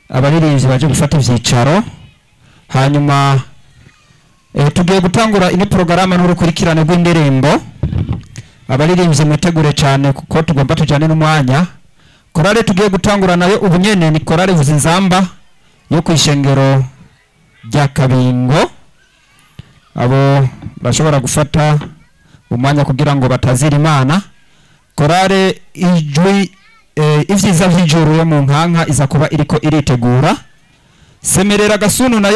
abaririmbyi baje gufata ivyicaro hanyuma eh, tugiye gutangura ino porogaramu n'urukurikirane rw'indirimbo abaririmbyi mwitegure cyane kuko tugomba tujyane n'umwanya korale tugiye gutangura nayo ubu nyene ni korale vuzinzamba yo ku ishengero rya kabingo abo bashobora gufata umwanya kugira ngo batazira imana korale ijwi eh, ivyiza vy'ijuru yo mu nkanka iza kuba iriko iritegura semerera gasunu nayo